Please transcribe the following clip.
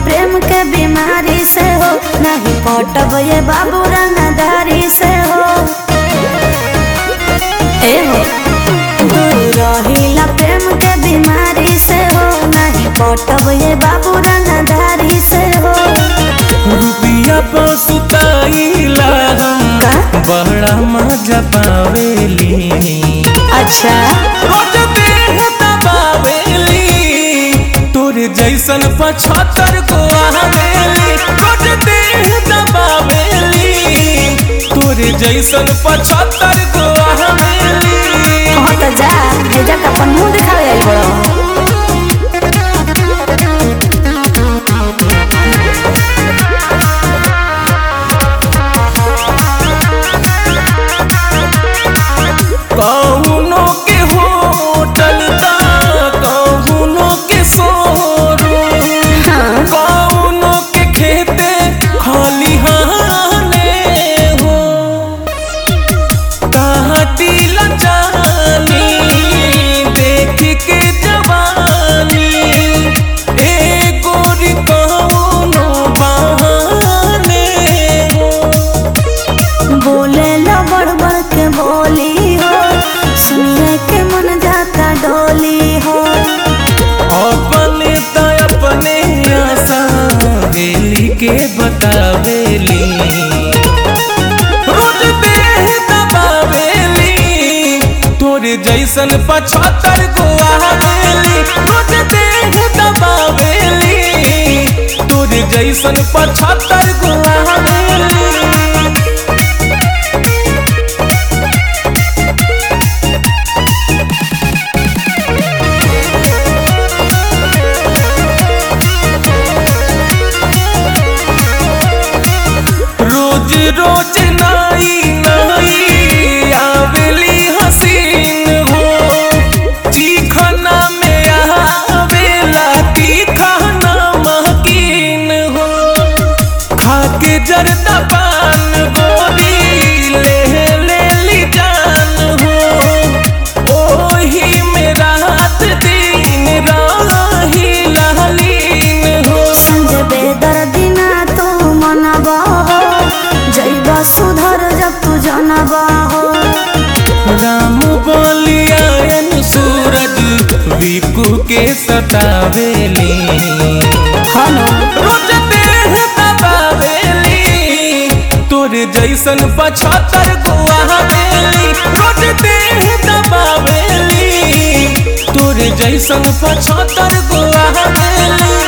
प्रेम के बीमारी से हो नहीं पटब ये बाबू रंगदारी से हो ए हो दूर रहिला प्रेम के बीमारी से हो नहीं पटब ये बाबू रंगदारी से हो रुपिया पसुताइला हम का? बड़ा मजा पावेली अच्छा रोज देह दबावेली तोरे जैसन पचहत्तर को आवेली रोज देह दबावेली तोरे जैसन पचहत्तर को आवेली कहो तो जा भेजा का अपन मुंह दिखावे आई बड़ो कौनो के होटल दा कौनो के शोरूम हाँ कौनो के खेते खलिहाने हो काटी लजानी देख के जवानी ए गोरी कौनो बहाने हो बोले ला बड़ बड़ के बोली हो सुनिए के मन जाता डोली हो अपने त अपने आशा दिली के बतावेली रोज देह दबावेली तोरे जैसन पचहत्तर को आवेली रोज देह दबावेली तोरे जैसन पचहत्तर को आवेली रोज रोज नाई नाई आवेली हसीन हो चीखना में आवेला तीखना महकीन हो खाके जरदा पान गोरी ले ले ली जान हो ओही में रात दिन राही लालीन हो संजय बेदर दिना तू मनबा हो जैबा सुधर जब तू जनबा हो राम बोलियान सूरज विकू के सतावेली हनो रोज देह दबावेली तोरे जैसन पचहत्तर को आवेली रोज देह दबावेली तोरे जैसन पचहत्तर को आवेली